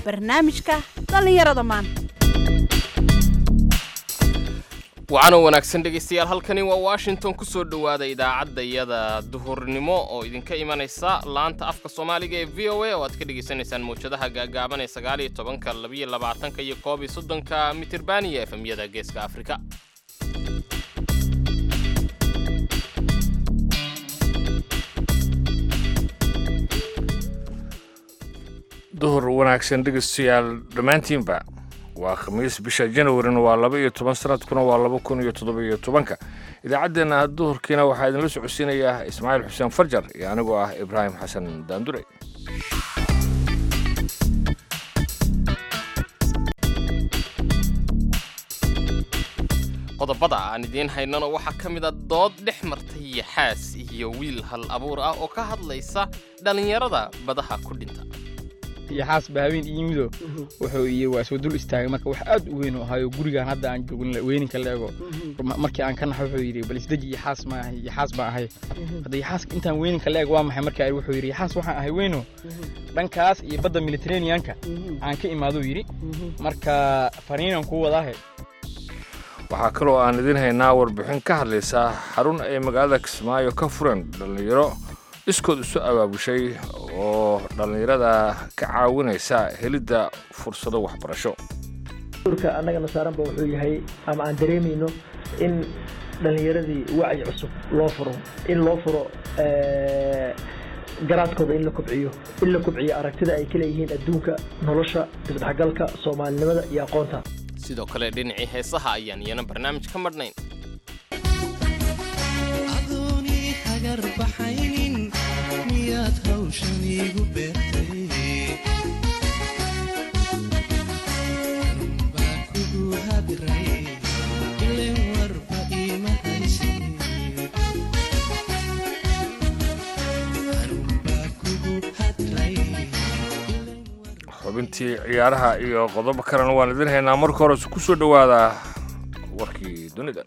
barnaamijka dhallinyarada maanta wacanoo wanaagsan dhegaystayaal halkani waa washington ku soo dhowaada idaacadda iyada duhurnimo oo idinka imanaysa laanta afka soomaaliga ee v o a oo aad ka dhegaysanaysaan mawjadaha gaagaaban ee sagaaliyo tobanka labiyo labaatanka iyo koob iyo soddonka mitirban iyo efemyada geeska afrika duhur wanaagsan dhegeystayaal dhammaantiinba waa khamiis bisha janawarina waa laba iyo toban sanadkuna waa laba kun iyo toddoba iyo tobanka idaacaddeenna duhurkiina waxaa idinla socodsiinayaa ismaaciil xuseen farjar iyo anigoo ah ibraahim xasan daandure qodobada aan idiin haynano waxaa ka mid a dood dhex martay yaxaas iyo wiil hal abuur ah oo ka hadlaysa dhallinyarada badaha ku dhinta yaxaas baahabeen iimido wuxuu iyo waa soo dul istaagay marka wax aad u weyn u ahaayo gurigaan hadda aan joogin weyninka la ego markii aan ka naxo wuxuu yidhi bal isdeji yaxaas ma ahay yaxaas baan ahay hadda yaxaaska intaan weyninka la eg waa maxay marka wuxuu yidhi yaxaas waxaan ahay weyno dhankaas iyo badda militareeniyanka aan ka imaaduu yidhi marka fariinan kuu wadaahe waxaa kaloo aan idiin haynaa warbixin ka hadlaysa xarun ay magaalada kismaayo ka fureen dhallinyaro iskood isu abaabushay oo dhallinyarada ka caawinaysa helidda fursado waxbarasho urka annagana saaranba wuxuu yahay ama aan dareemayno in dhallinyaradii wacyi cusub loo furo in loo furo garaadkooda in la kobciyo in la kobciyo aragtida ay ka leeyihiin adduunka nolosha isdhexgalka soomaalinimada iyo aqoonta sidoo kale dhinacii heesaha ayaan iyana barnaamij ka madhnayn xubintii ciyaaraha iyo qodobo kalena waan idiin haynaa marka hore ku soo dhowaada warkii dunida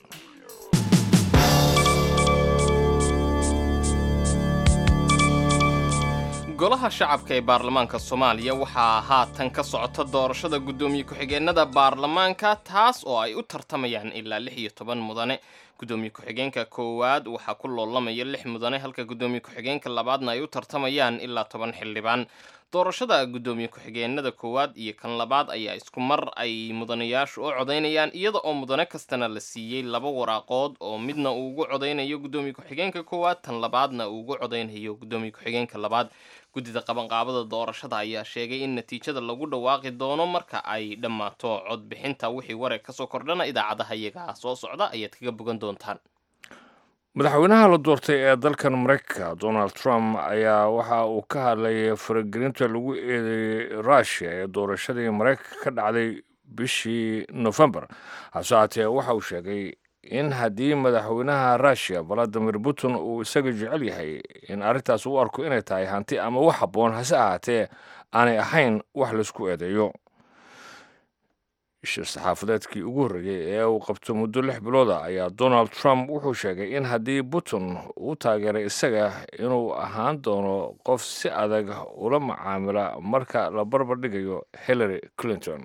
golaha shacabka ee baarlamaanka soomaaliya waxaa haatan ka socota doorashada guddoomiye ku-xigeenada baarlamaanka taas oo ay u tartamayaan ilaa lix iyo toban mudane guddoomiye ku-xigeenka koowaad waxaa ku loolamaya lix mudane halka guddoomiye ku-xigeenka labaadna ay u tartamayaan ilaa toban xildhibaan doorashada guddoomiye ku-xigeenada koowaad iyo kan labaad ayaa isku mar ay mudanayaashu u codaynayaan iyada oo mudane kastana la siiyey laba waraaqood oo midna uu ugu codaynayo guddoomiye ku-xigeenka koowaad tan labaadna uu ugu codaynayo guddoomiye ku-xigeenka labaad guddida qabanqaabada doorashada ayaa sheegay in natiijada lagu dhawaaqi doono marka ay dhammaato codbixinta wixii wareeg kasoo kordhana idaacadaha iyagaa soo socda ayaad kaga bogan doontaan madaxweynaha la doortay ee dalkan maraykanka donald trump ayaa waxa uu ka hadlayay faragelinta lagu eedeeyey rushia ee doorashadii maraykanka ka dhacday bishii nofembar hase haatee waxa uu sheegay in haddii madaxweynaha rushia valadimir putin uu isaga jecel yahay in arrintaas u arko inay tahay hanti ama wax habboon hase ahaatee aanay ahayn wax laysku eedeeyo shir saxaafadeedkii ugu horreeyey ee uu qabto muddo lix bilooda ayaa donald trump wuxuu sheegay in haddii putin uu taageeray isaga inuu ahaan doono qof si adag ula macaamila marka la barbar dhigayo hillary clinton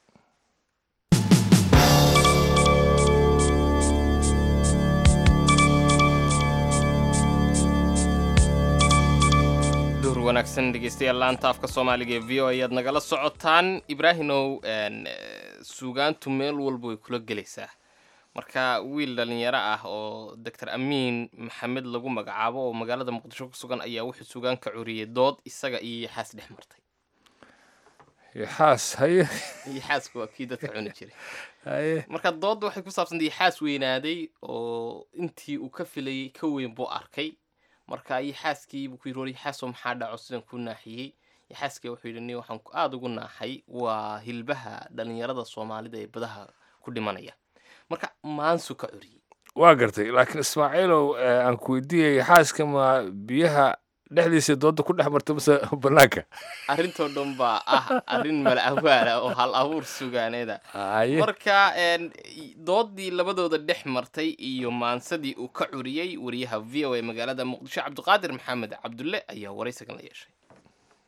duhur wanaagsan dhegeystayaal laanta afka soomaaliga ee v o ayaad nagala socotaan ibraahimow suugaantu meel walba way kula gelaysaa marka wiil dhalinyaro ah oo doctor amiin maxamed lagu magacaabo oo magaalada muqdisho ku sugan ayaa wuxuu suugaan ka curiyey dood isaga iyo yaxaas dhex martay yaxaas haye yaxaasku waa kii dadka cuni jiray haye marka doodda waxay ku saabsantay yaxaas weynaaday oo intii uu ka filayay ka weyn buu arkay marka yaxaaskii buu ku yidhi war yaxaasoo maxaa dhaco sidan ku naaxiyey yaxaaskii wuxuu yidhi ni waxaan aada ugu naaxay waa hilbaha dhalinyarada soomaalida ee badaha ku dhimanaya marka maansu ka curiyey waa gartay laakiin ismaaciilow aan ku weydiiyay yaxaaska ma biyaha dhexdiisa dooda ku dhex martay mase banaanka arrintoo dhan baa ah arrin malawaala oo hal abuur sugaaneeda haye marka een, doodii labadooda dhex martay iyo maansadii uu ka curiyey wariyaha v o a magaalada muqdisho cabdiqaadir maxamed cabdulle ayaa waraysagan la yeeshay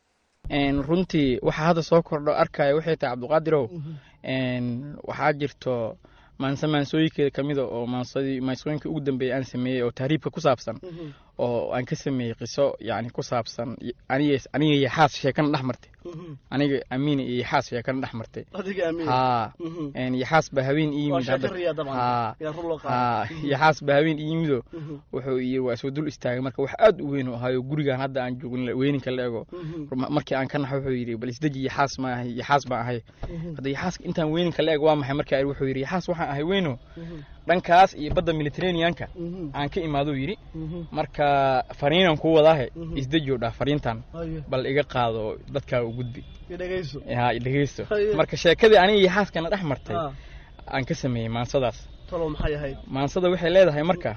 Een, runtii waxaa hadda soo kordho arkaya waxay tahay cabdiqaadirow een, waxaa jirto maanse maansooyinkeeda ka mida oo maansadii maansooyinka ugu dambeeyay aan sameeyey oo tahriibka ku saabsan oo aan ka sameeyey qiso yacni ku saabsan aniga aniga iyo xaas sheekana dhex martay aniga amiina iyo xaas sheekana dhex martay adiga amiin haa een, iyo xaas baa habeen ii waa yimid sheeko hadda riya dabcan haa yaa run loo qaada haa iyo xaas baa habeen ii yimido wuxuu yiri waa soo dul istaagay marka wax aad u weyn u ahayo gurigaan hadda aan joogin la- weyninka la ego Ruma- markii aan ka naxo wuxuu yidhi bal isdeji iyo xaas ma ahay iyo xaas baan ahay hadda iyo xaaska intaan weyninka la eg waa maxay markaa wuxuu yidhi xaas waxaan ahay weyno dhankaas iyo badda mediterraneanka aan ka imaadou yidhi marka fariinaan kuu wadaahe isdeji oo dhah fariintan haye bal iga qaado dadkaa u gudbi i dhegayso haa i dhegeysto Haye. marka sheekadii aniga iyo xaaskana dhex martay haa aan ka sameeyey maansadaas talow maxay ahayd maansada waxay leedahay marka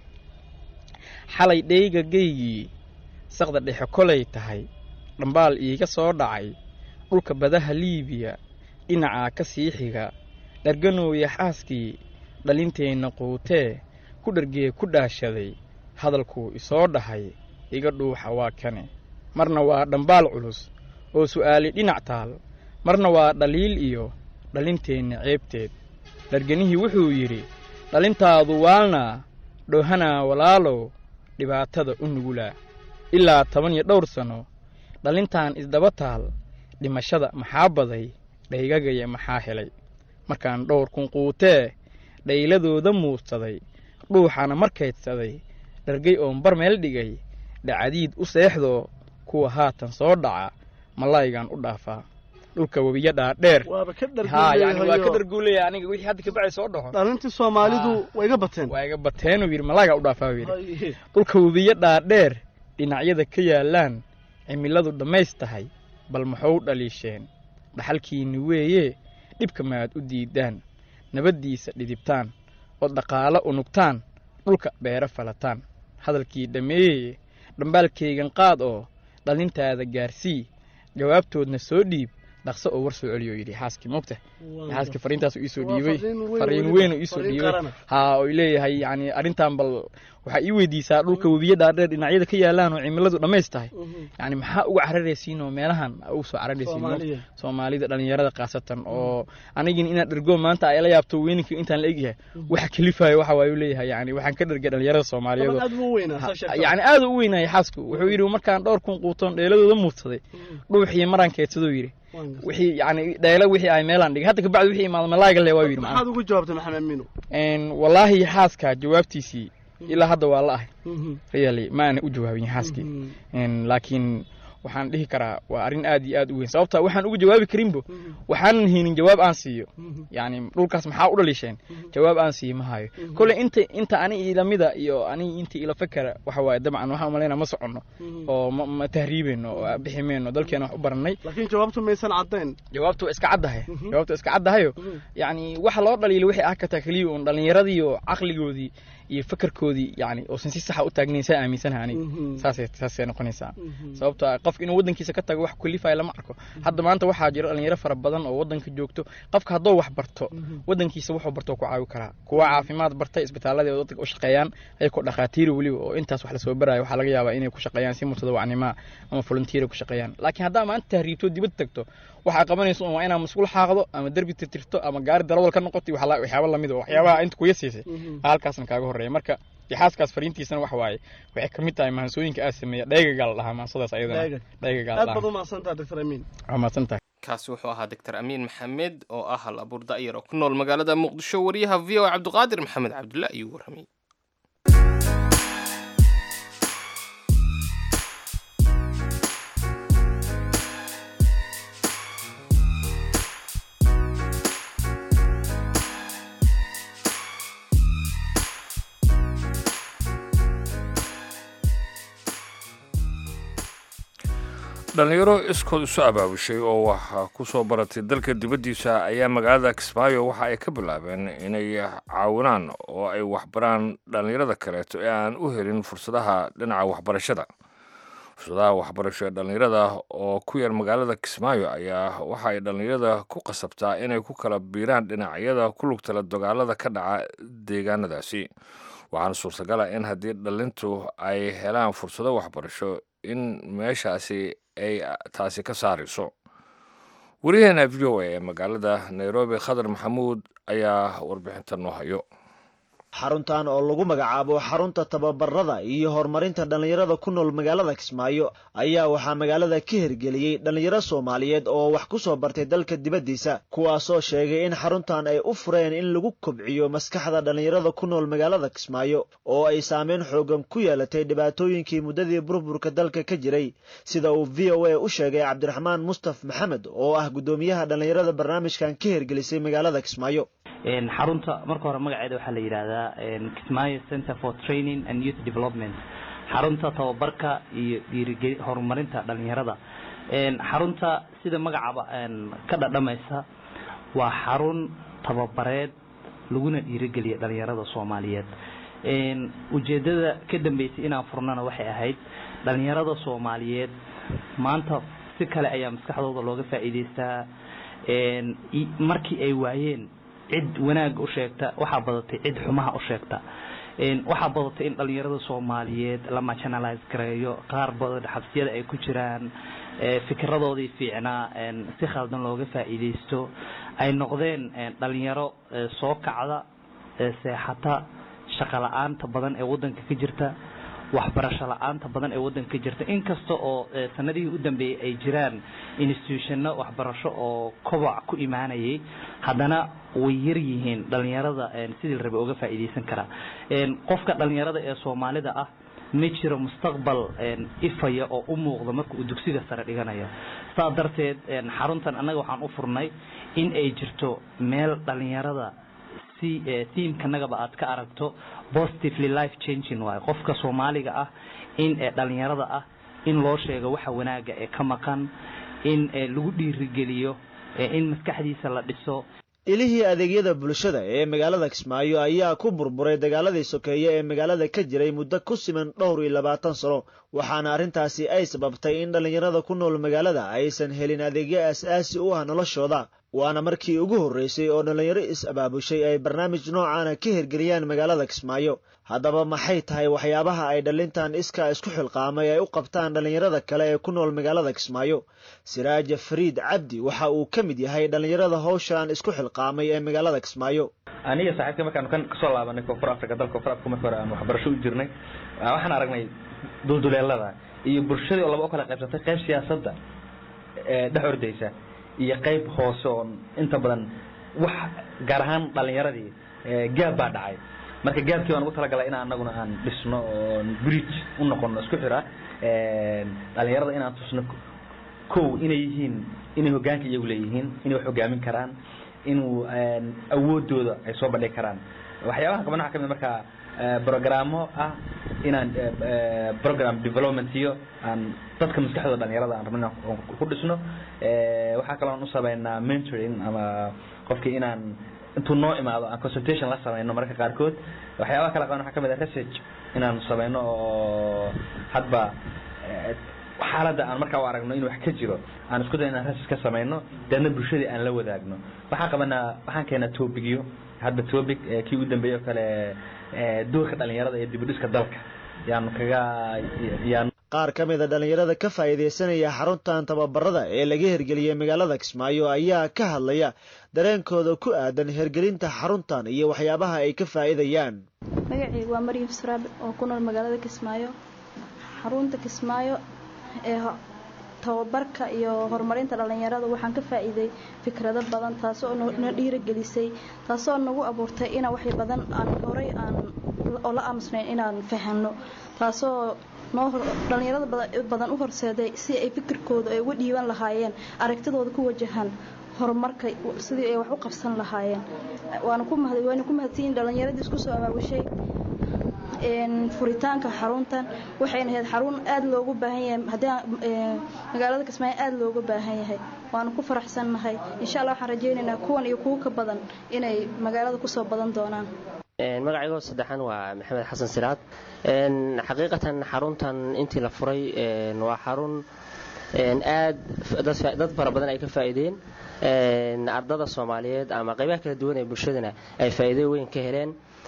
xalay dheyga geygii saqda dhexe kolay tahay dhambaal iiga soo dhacay dhulka badaha liibiya dhinacaa ka sii xiga dharganooya xaaskii dhalinteenna quutee ku dhargee ku dhaashaday hadalkuu isoo dhahay iga dhuuxa waa kane marna waa dhambaal culus oo su'aali dhinac taal marna waa dhaliil iyo dhalinteenna ceebteed dharganihii wuxuu yidhi dhalintaadu waalnaa dhoohanaa walaalow dhibaatada u nugulaa ilaa toban iyo dhowr sanno dhalintan isdaba taal dhimashada maxaa baday dhaygagaya maxaa helay markaan dhowr kun quutee dhayladooda muudsaday dhuuxana markaydsaday dhargay oon bar meel dhigay dhacadiid u seexdoo kuwa haatan soo dhaca malaygaan u dhaafaa dhulka webiya dhaadheer waaba ka haa yani waa ka dharguuleeyahayo dharguulaya aniga wixii hadda kabacay soo dhaxo dhalintii soomaalidu way iga bateen waa iga bateenuu yidhi malaagaa u dhaafaa buu yidhi Haye. dhulka webiyo dhaadheer dhinacyada ka yaallaan cimiladu dhammays tahay bal maxuu dhaliisheen dhaxalkiinni weeye dhibka maad u diidaan nabaddiisa dhidibtaan oo dhaqaalo unugtaan dhulka beero falataan hadalkii dhammeeyeye dhambaalkaygan qaad oo dhalintaada gaarsii jawaabtoodna soo dhiib dhaqso oo war soo celiyo yidhi xaaskii moogta xaaskii fariintaasu iisoo Waa dhiibay fariin weyn fariin weliba. weyn oo iisoo Fariin dhiibay qarana. haa oo leeyahay yani arrintan bal waxaa ii weydiisaa dhulka webiyo dhaadheer dhinacyada ka yaalaan oo cimiladu dhammays tahay yani maxaa uga cararaysiin oo meelahan ugu soo cararaysiin Soomaaliya. soomaalida dhalinyarada khaasatan oo anigin inaad dhergo maanta ay la yaabto weyninka intaan la egyahay waxa kalifayo waxa waayu leeyahay yani waxaan ka dhergay dhalinyarada soomaaliyeed Daban oo- aad buu weynaa saa sheegtay. yani aad u weynaya xaasku wuxuu yidhi markaan dhowr kun quutoon dheeladooda muudsaday dhuuxiyo maraan keedsaduu yidhi Waan gartay. wixii yani dheelo wixii ay meelaan dhigay hadda kabacdi wixii imaada malaaga le waa yidhi macnaha maxaad ugu jawaabtay maxamed amiino Een, wallaahi xaaska jawaabtiisii ilaa hadda waa la ahay really ma aana u jawaabin xaaskii Een, laakiin waxaan dhihi karaa waa arrin aad iyo aad u weyn sababta waxaan uga jawaabi karinbo waxaanan haynin jawaab aan siiyo yani dhulkaas maxaa u dhaliisheen jawaab aan siiyo ma hayo kole inta inta ani ilamida iyo ani inta ila fakera waxa waaye dabcan waxaan umalaynaa ma soconno oo ma- ma tahriibeyno oo bixi meyno dalkeena wax u barannay laakiin jawaabtu maysan caddayn jawaabtu waa iska caddahay jawaabtu waa iska caddahayo yani waxa loo dhaliilo waxay ah kartaa keliya uun dhallinyaradii oo caqligoodii iyo fakarkoodii yani oosan si saxa u taagnayn saa aaminsanaha aniga saasay saasay noqonaysaa sababto ah qof inuu waddankiisa ka tago wax kulifaya lama arko hadda maanta waxaa jira dhalinyaro fara badan oo waddanka joogto qofka hadduu wax barto waddankiisa wuxuu barto ku caawi karaa kuwa caafimaad barta isbitaaladii oo dadka u shaqeeyaan ayagoo dhakhaatiiri weliba oo intaas wax lasoo baraayo waxaa laga yaabaa inay ku shaqeeyaan si mutadawacnima ama volunteer ku shaqeeyaan laakiin haddaa maanta tahriibto dibad tagto waxaa qabanaysa un waa inaa masquul xaaqdo ama derbi tirtirto ama gaari darawal ka noqoto iyo waxla- waxyaabo lamid oo waxyaabaha inta kuya siisay halkaasna kaaga horreeya marka ixaaskaas fariintiisana waxa waaye waxay ka mid tahay maansooyinka aad sameeya dhaygagaa la dhahaa maansadaas ayadana Dhayga. dhaygagaa la aad baad dhahaa u mahadsantaha doctor amiin waa mahadsan tahay kaasi wuxuu ahaa doctor amiin maxamed oo ah hal abuur da'yar oo ku nool magaalada muqdisho wariyaha v o cabdiqaadir maxamed cabdulla ayuu warramay dhalinyaro iskood isu abaabushay oo wax ku soo baratay dalka dibaddiisa ayaa magaalada kismaayo waxa ay ka bilaabeen inay caawinaan oo ay waxbaraan dhallinyarada kaleeto ee aan u helin fursadaha dhinaca waxbarashada fursadaha waxbarasho ee dhallinyarada oo ku yar magaalada kismaayo ayaa waxa ay dhallinyarada ku qasabtaa inay ku kala biiraan dhinacyada ku lugtala dagaalada ka dhaca deegaanadaasi waxaana suurtagala in haddii dhalintu ay helaan fursado waxbarasho in meeshaasi ay taasi ka saarayso wariyaheena v o a ee magaalada nairobi khadar maxamuud ayaa warbixinta noo hayo xaruntan oo lagu magacaabo xarunta tababarada iyo horumarinta dhallinyarada ku nool magaalada kismaayo ayaa waxaa magaalada ka hirgeliyey dhallinyaro soomaaliyeed oo wax ku soo bartay dalka dibaddiisa kuwaasoo sheegay in xaruntan ay u fureen in lagu kobciyo maskaxda dhallinyarada ku nool magaalada kismaayo oo ay saameyn xoogan ku yeelatay dhibaatooyinkii muddadii burburka dalka ka jiray sida uu v o a u sheegay cabdiraxmaan mustaf maxamed oo ah guddoomiyaha dhallinyarada barnaamijkan ka hirgelisay magaalada kismaayo xarunta marka hore magaceeda waxaa la yidhaahdaa kismaayo center for training and youth development xarunta tababarka iyo dhiirigeli horumarinta dhalinyarada xarunta sida magacaba ka dhadhamaysa waa xarun tababareed laguna dhiirigeliya dhalinyarada soomaaliyeed ujeedada ka dambeysay inaan furnana waxay ahayd dhalinyarada soomaaliyeed maanta si kale ayaa maskaxdooda looga faa'iidaystaa markii ay waayeen cid wanaag u sheegta waxaa badatay cid xumaha u sheegta waxaa badatay in dhalinyarada soomaaliyeed la marginalize gareeyo qaar badan xabsiyada ay ku jiraan fikradoodii fiicnaa si khaldan looga faa'iidaysto ay noqdeen dhalinyaro soo kacda seexata shaqo la-aanta badan ee wadanka ka jirta waxbarasho la-aanta badan ee wadanka ka jirta inkasta oo sanadihii u dambeeyey ay jiraan institutionno waxbarasho oo koboc ku imaanayay haddana way yar yihiin dhalinyarada sidii la rabay oga faa'iidaysan karaa qofka dhalinyarada ee soomaalida ah ma jiro mustaqbal ifaya oo u muuqda marka uu dugsiga sare dhiganayo saa darteed xaruntan annaga waxaan u furnay in ay jirto meel dhalinyarada tiimkanagaba aad ka aragto positively life changing waayo qofka soomaaliga ah in dhalinyarada ah in loo sheego waxa wanaaga ee ka maqan in lagu dhiirigeliyo in maskaxdiisa la dhiso ilihii adeegyada bulshada ee magaalada kismaayo ayaa ku burburay dagaaladii sokeeye ee magaalada ka jiray muddo ku siman dhowr iyo labaatan sano waxaana arrintaasi ay sababtay in dhallinyarada ku nool magaalada aysan helin adeegyo aas-aasi u ah noloshooda waana markii ugu horreysay oo dhallinyaro is-abaabushay ay barnaamij noocaana ka hirgeliyaan magaalada kismaayo haddaba maxay tahay waxyaabaha ay dhallintan iskaa isku xilqaamay ay u qabtaan dhallinyarada kale ee ku nool magaalada kismaayo siraaja fariid cabdi waxa uu ka mid yahay dhallinyarada howshan isku xilqaamay ee magaalada kismaayo aniga saaxiibka markaanu kan kasoo laabanay koonfur africa dalka koonfur africa marka hore aan waxbarasho u jirnay waxaan aragnay dulduleelada iyo bulshadii oo laba u kala qaybsatay qayb siyaasadda dhex ordaysa iyo qayb hoose oo inta badan wax gaar ahaan dhalinyaradii gaab baa dhacay marka gaabkii baan ugu talagalay in anaguna aan dhisno oo bridge u noqono isku xira dhalinyarada inaan tusno kow inay yihiin inay hogaanka iyagu leeyihiin inay wax hogaamin karaan inuu awoodooda ay soo bandhigi karaan waxyaabaha qaban waxa kamid marka brogramo ah inaan program development iyo aan dadka maskaxdooda dhalinyarada aan rabno inaan ku dhisno waxaa kaloo aan u sameynaa mentoring ama qofkii inaan intuu noo imaado aan consultation la sameyno mararka qaarkood waxyaabaha kala qaban waxaa kamid ah research inaan sameyno oo hadba xaaladda aan markaa u aragno in wax ka jiro aan isku day inaan research ka sameyno deedna bulshadii aan la wadaagno waxaan qabanaa waxaan keenaa tobigyo hadba topic kii u dambeeyey oo kale doorka dhalinyarada ee dibudhiska dalka yaanu kaga yaan qaar ka mida dhallinyarada ka faa'iidaysanaya xaruntan tababarada ee laga hirgeliyey magaalada kismaayo ayaa ka hadlaya dareenkooda ku aadan hirgelinta xaruntan iyo waxyaabaha ay ka faa'iidayaan magacaygu waa maryam suraab oo ku nool magaalada kismaayo xarunta kismaayo ee tababarka iyo horumarinta dhalinyarada waxaan ka faa'iiday fikrado badan taasoo na dhiiragelisay taasoo nagu abuurtay inaan wax badan aan horay aan oo la aamusnayn inaan fahanno taasoo noo dhalinyarada badan u horseeday si ay fikirkooda ay uga dhiiban lahaayeen aragtidooda ku wajahan horumarka sidii ay wax u qabsan lahaayeen waana ku mahad waana ku mahadsanyihin dhalinyaradii isku soo abaabushay furitaanka xaruntan waxayna ahayd xarun aada loogu baahan yahay haddii magaalada kismaayo aada looga baahan yahay waana ku faraxsannahay insha allah waxaan rajaynaynaa kuwan iyo kuwo ka badan inay magaalada kusoo badan doonaan magacaygo saddexan waa maxamed xasan siraad xaqiiqatan xaruntan intii la furay waa xarun aad dad fara badan ay ka faa'iideen ardada soomaaliyeed ama qaybaha kala duwan ee bulshadana ay faa'iido weyn ka heleen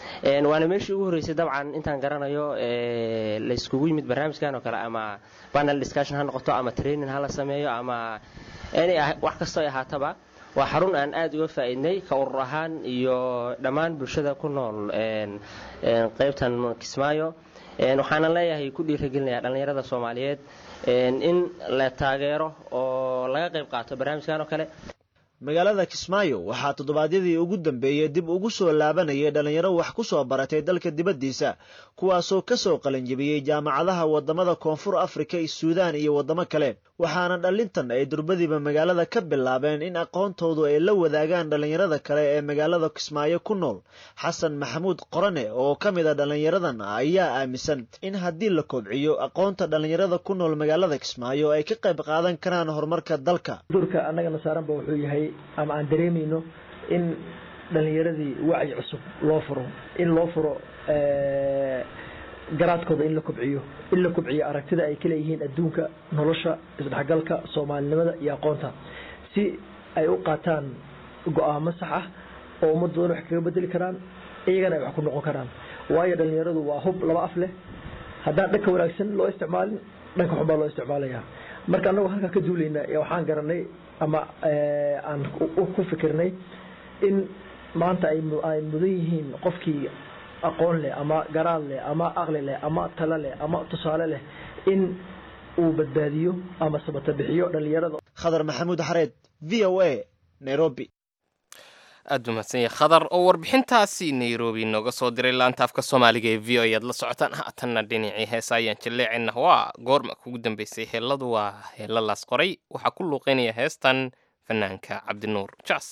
waana meeshii ugu horreysay dabcan intaan garanayo layskugu yimid barnaamijkan oo kale ama panel discussion ha noqoto ama training ha la sameeyo ama wax kastoo ay ahaataba waa xarun aan aada uga faa'iidnay ka urur ahaan iyo dhammaan bulshada ku nool qaybtan kismaayo waxaana leeyahay ku dhiiragelinayaa dhallinyarada soomaaliyeed in la taageero oo laga qayb qaato barnaamijkan oo kale magaalada kismaayo waxaa toddobaadyadii ugu dambeeyey dib ugu soo laabanayay dhallinyaro wax ku soo baratay dalka dibaddiisa kuwaasoo ka soo qalanjebiyey jaamacadaha waddamada koonfur afrika suudaan iyo waddamo kale waxaana dhallintan ay durbadiiba magaalada ka bilaabeen in aqoontoodu ay la wadaagaan dhallinyarada kale ee magaalada kismaayo ku nool xasan maxamuud qorane oo ka mid a dhallinyaradan ayaa aaminsan in haddii la kobciyo aqoonta dhallinyarada ku nool magaalada kismaayo ay ka qayb qaadan karaan horumarka dalka durka annagana saaranba wuxuu yahay ama aan dareemayno in dhalinyaradii wacyi cusub loo furo in loo furo garaadkooda in la kobciyo in la kobciyo aragtida ay ka leeyihiin adduunka nolosha isdhexgalka soomaalinimada iyo aqoonta si ay u qaataan go-aamo sax ah oo ummadoodan wax kaga bedeli karaan iyagana ay wax ku noqon karaan waayo dhalinyaradu waa hub laba af leh haddaan dhanka wanaagsan loo isticmaalin dhanka xun baa loo isticmaalaya marka annagu halkaa ka duulayna waxaan garanay ama aan ku fikirnay in maanta ay mudan yihiin qofkii aqoon leh ama garaad leh ama aqli leh ama talo leh ama tusaale leh in uu badbaadiyo ama sabata bixiyo dhalinyarada khadar maxamuud xareed v o a nairobi aada umahadsanya khadar oo warbixintaasi nairobi nooga soo diray laanta afka soomaaliga ee v o ayaad la socotaan haatanna dhinacii heesa ayaan jaleecina waa goorma kugu dambeysay heelladu waa heella laas qoray waxaa ku luuqeynaya heestan fanaanka cabdinuur jaas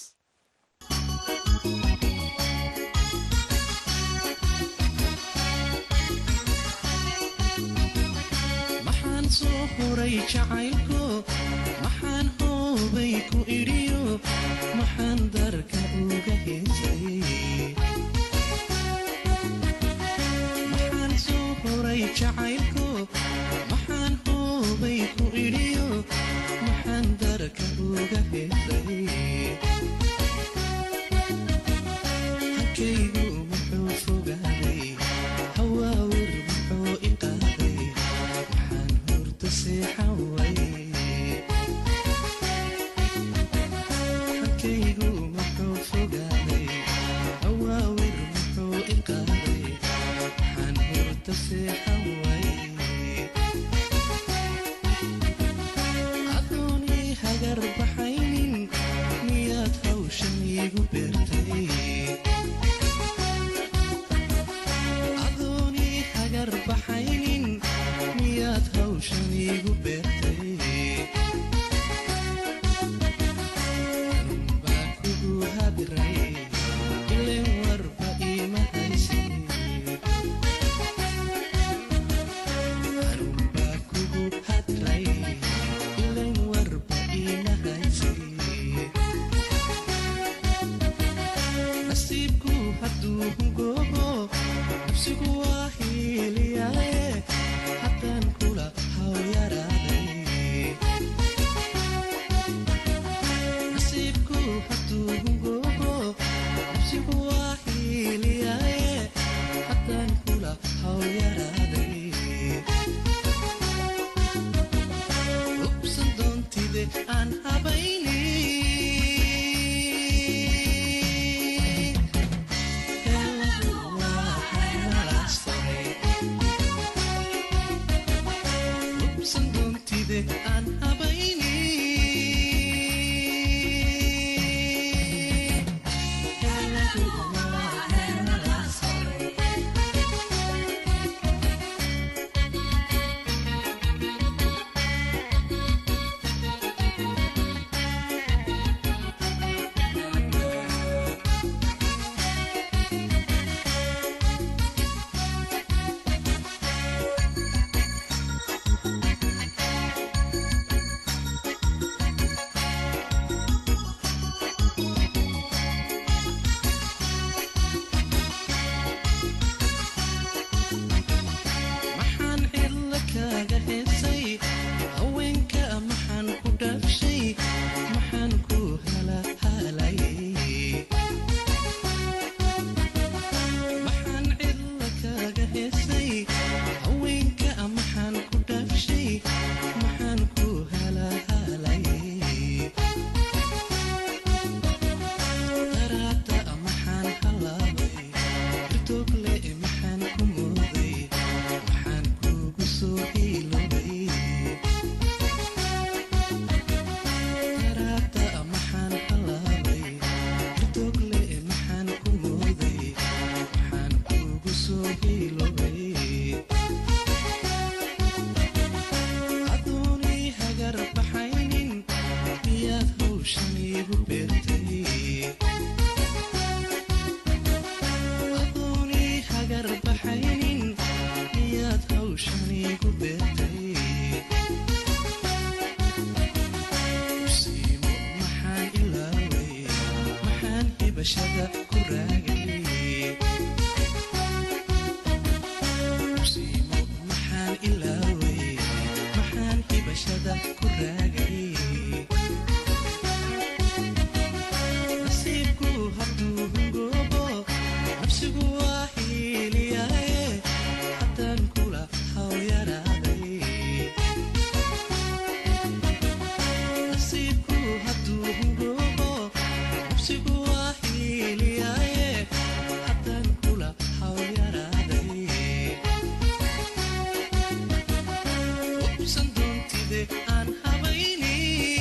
maxaan soo horay jacaylko maxaan hoobay ku idhiyo maxaan darka uga heesay maxaan soo horay jacaylko maxaan hoobay ku idhiyo maxaan darka uga heesay halkaygu muxuu fogaaday hawaawir muxuu iqaaday maxaan hurta seexan way halkaygu muxuu fogaaday hawaawir muxuu iqaaday maxaan hurta seexan way adoonii hagar baxaynin miyaad hawshan iigu beertay adoonii hagar baxaynin miyaad hawshan iigu beertay anunbaa kugu hadiray ileen warba iima haysin anunbaa kugu hadiray ileen warba iima haysin nasiibku hadduu hungoobo nafsigu waa hiiliyaaye haddaan kula hawyaraaday nasiibku hadduu hungoobo nafsigu waa hiiliyaaye haddaan kula hawyaraaday ubsan doontide aan habayni ubsan doontide aan habayni heesay haweenka maxaan ku dhaafshay maxaan ku halaalayay daraada maxaan halaabay irtoogle maxaan ku mooday maxaan kugu soo hiilobay daraada maxaan halaabay irtoogle maxaan ku mooday maxaan kugu soo hiilobay adoonii hagar baxaynin miyaad hawshan iigu beertay adoonii hagar baxaynin miyaad hawshan iigu beertay usiimo maxaan ilaaway maxaan hibashada ku raagay usiimo maxaan ilaaway maxaan hibashada ku raagay nasiibku hadduu hungoobo nafsigu waa hiiliyaaye haddaan kula hawyaraaday nasiibku hadduu hungoobo nafsigu waa hiiliyaaye haddaan kula hawyaraaday ubsan doontide aan habayni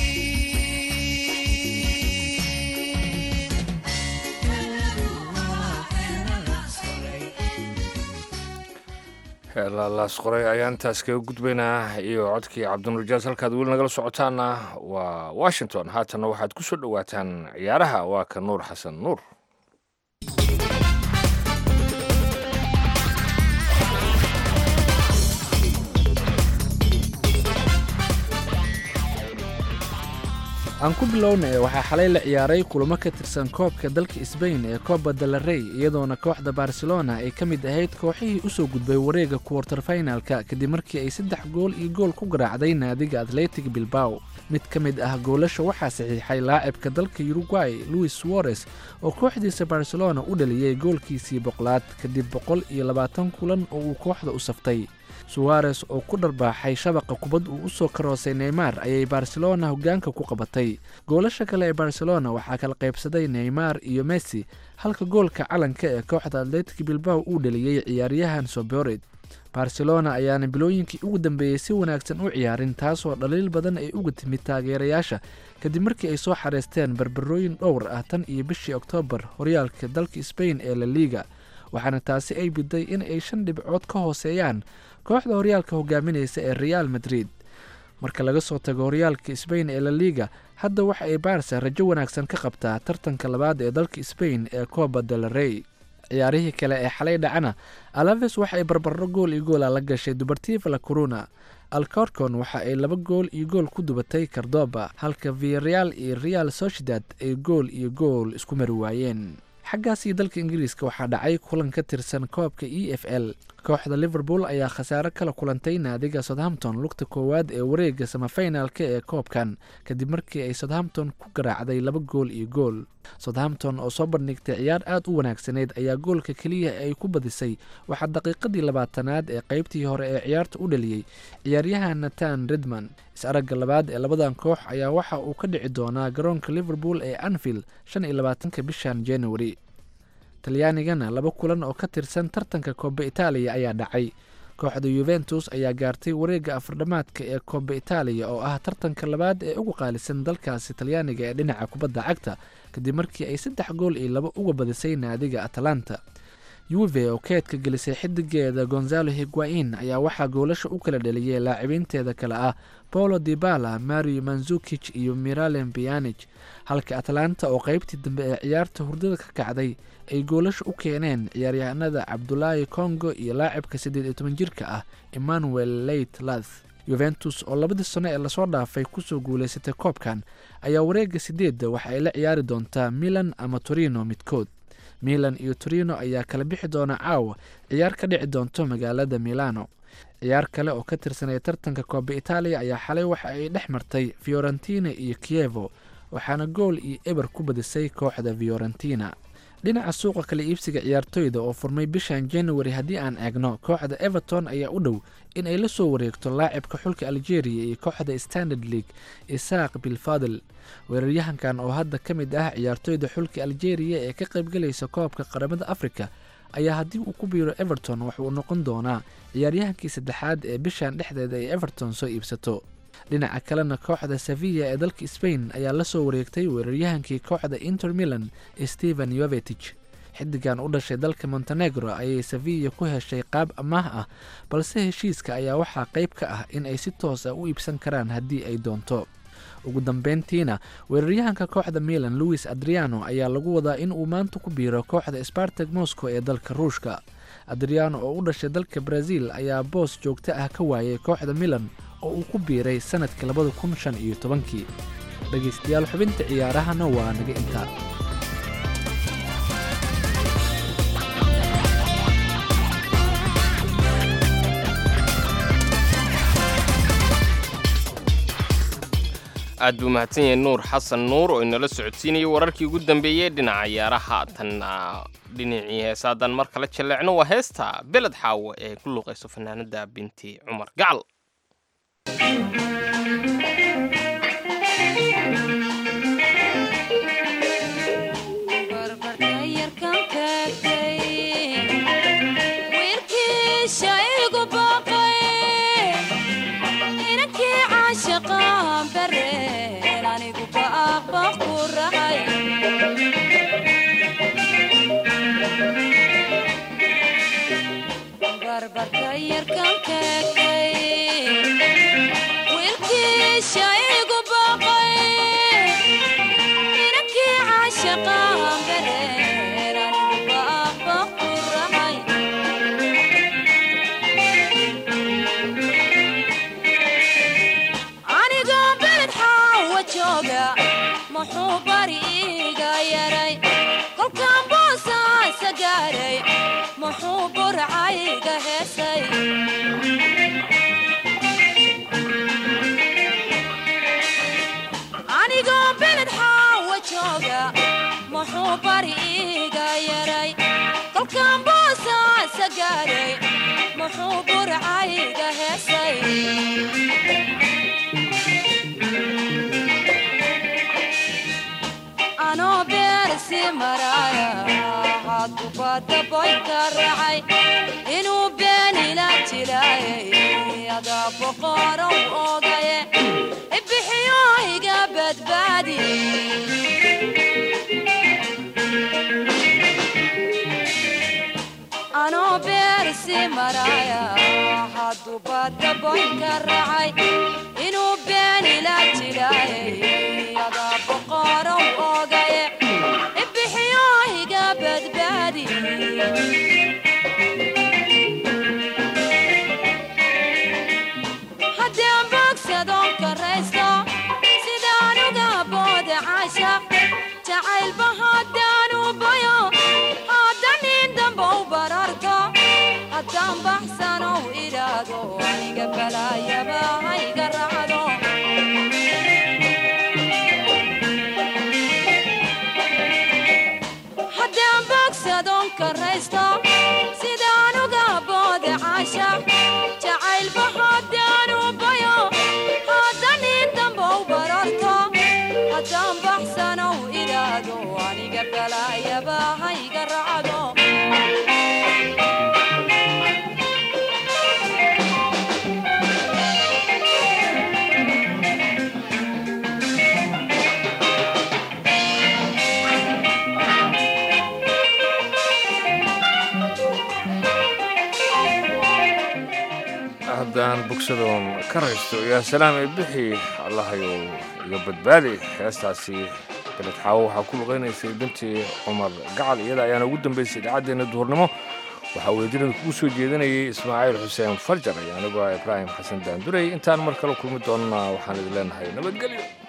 heelaalaas qoray ayaan intaas kaga gudbaynaa iyo codkii cabdinuurjaas halkaad weli nagala socotaana waa washington haatanna waxaad ku soo dhowaataan ciyaaraha waa ka nuur xasan nuur aan ku bilownay waxaa xalay la ciyaaray kulamo ka tirsan koobka dalka sbain ee coba del rey iyadoona kooxda barcelona ay ka mid ahayd kooxihii usoo gudbay wareega kuwartar finalka kadib markii ay saddex gool iyo gool ku garaacday naadiga atletic bilbao mid ka mid ah goolasha waxaa saxiixay laacibka dalka uruguay louis suarez oo kooxdiisa barcelona u dhaliyey goolkiisii boqolaad kadib boqol iyo labaatan kulan oo uu kooxda u saftay suwares oo ku dharbaaxay shabaqa kubad uu usoo karoosay neymar ayay barcelona hoggaanka ku qabatay goolasha kale ee barcelona waxaa kala qaybsaday neymar iyo messi halka goolka calanka ee kooxda atletic bilbao uu dhaliyey ciyaaryahan sobored barcelona ayaana bilooyinkii ugu dambeeyey si wanaagsan u ciyaarin taasoo dhaliil badan ay uga timid taageerayaasha kadib markii ay soo xareysteen barbarooyin dhowr ah tan iyo bishii oktoobar horyaalka dalka sbain ee la liga waxaana taasi ay biday in ay shan dhibcood ka hooseeyaan kooxda horyaalka hogaaminaysa ee real madrid marka laga soo tago horyaalka sbain ee la liga hadda waxa ay baarsa rajo wanaagsan ka qabtaa tartanka labaad ee dalka sbain ee coba del rey ciyaarihii kale ee xalay dhacana alaves waxa ay barbaro gool iyo goola la gashay dubartiva la corona alcorcon waxa ay laba gool iyo gool ku dubatay cardoba halka viareal iyo real sociedad ay gool iyo gool isku mari waayeen xaggaasii dalka ingiriiska waxaa dhacay kulan ka tirsan koobka e f l kooxda liverpool ayaa khasaare kala kulantay naadiga southampton lugta koowaad ee wareega samafinalka ee koobkan kadib markii ay southampton ku garaacday laba gool iyo gool southampton oo soo bandhigtay ciyaar aad u wanaagsaneyd ayaa goolka keliya ay ku badisay waxaa daqiiqadii labaatanaad ee qaybtii hore ee ciyaarta u dhaliyey ciyaaryahan natan redman is-aragga labaad ee labadan koox ayaa waxa uu ka dhici doonaa garoonka liverpool ee anfield shan iyo labaatanka bishan january talyaanigana laba kulan oo ka tirsan tartanka kooba itaaliya ayaa dhacay kooxda yuventus ayaa gaartay wareegga afardhamaadka ee kooba itaaliya oo ah tartanka labaad ee ugu qaalisan dalkaasi talyaaniga ee dhinaca kubadda cagta kadib markii ay saddex gool iyo laba uga badisay naadiga atalanta yuve oo keedka gelisay xidigeeda gonzalo higuain ayaa waxaa goolasha u kala dhaliyay laacibinteeda kale ah paulo dibala mario manzukij iyo miralem bianij halka atlanta oo qeybtii dambe ee ciyaarta hurdada ka kacday ay goolasha u keeneen ciyaaryahanada cabdulaahi congo iyo laacibka siddeed iyo toban jirka ah emmanuel leit lath yuventus oo labadii sano ee lasoo dhaafay kusoo guulaysatay koobkan ayaa wareegga sideedda waxa ay la ciyaari doontaa milan ama torino midkood milan iyo torino ayaa kala bixi doona caawa ciyaar ka dhici doonto magaalada milano ciyaar kale oo ka tirsanaya tartanka kooba itaaliya ayaa xalay waxa ay dhex martay fiorentina iyo kievo waxaana gool iyo eber ku badisay kooxda fiorentina dhinaca suuqa kala iibsiga ciyaartoyda oo furmay bishan january haddii aan eegno kooxda everton ayaa u dhow in ay la soo wareegto laacibka xulka algeria iyo kooxda standard league isaaq bilfadel weeraryahankan oo hadda ka mid ah ciyaartoyda xulka algeria ee ka qaybgalaysa koobka qaramada afrika ayaa haddii uu ku biiro everton waxauu noqon doonaa ciyaaryahankii saddexaad ee bishan dhexdeeda ay everton soo iibsato dhinaca kalena kooxda sevilla ee dalka spain ayaa la soo wareegtay weeraryahankii kooxda inter milan stephen yovetich xidigan u dhashay dalka montenegro ayay sevilla ku heshay qaab amaah ah balse heshiiska ayaa waxaa qayb ka ah in ay si toos ah u iibsan karaan haddii ay doonto ugu dambeyntiina weeraryahanka kooxda milan louis adriano ayaa lagu wadaa in uu maanta ku biiro kooxda spartag moscow ee dalka ruushka adriano oo u dhashay dalka brazil ayaa boos joogto ah ka waayay kooxda milan oo uu ku biiray sanadkii labada kun shan iyo tobankii dhegaystayaal xubinta ciyaarahana waa naga intaa aad buu mahadsan yahay nuur xasan nuur oo inala socodsiinayay wararkii ugu dambeeyey dhinaca ciyaaraha tanna dhinacii heesaadan mar kale jaleecno waa heesta beled xaawo ee ku luuqayso fanaanada binti cumar gacal inuu beenila jiray adaa boqorow ogaye ibixiyo iga badbaadi anoo beersi maraya hadduu badaboynka raacay inuu beenila jiray adaa boqorow ogaye ibixiyo iga badbaadi haddaan bogsadon karaysto sidaan uga booda caashaq jacaylba haddaan u bayo haddan nin dambow bararto haddaan baxsanow idhaado aniga balaayaba hayga raacdo haddaan bogsadon karaysto sidaan uga booda caashaq jacaylba haddaan u bayo haddan nin dambow bararto haddaan baxsanow idhaado aniga balaayaba hayga raacdo haddaan bogsadoon ka raysto yaa salaam ee bixi allahayow iga badbaadi heestaasi beled xaawo waxaa ku luqaynaysay bintii cumar gacal iyada ayaana ugu dambaysay idaacaddeenna duhurnimo waxaa weedinada kugu soo jeedinayay ismaaciil xuseen farjar iyo anigoo ah ibraahim xasan daandurey intaan mar kale kulmi doonnaa waxaan idin leenahay nabadgelyo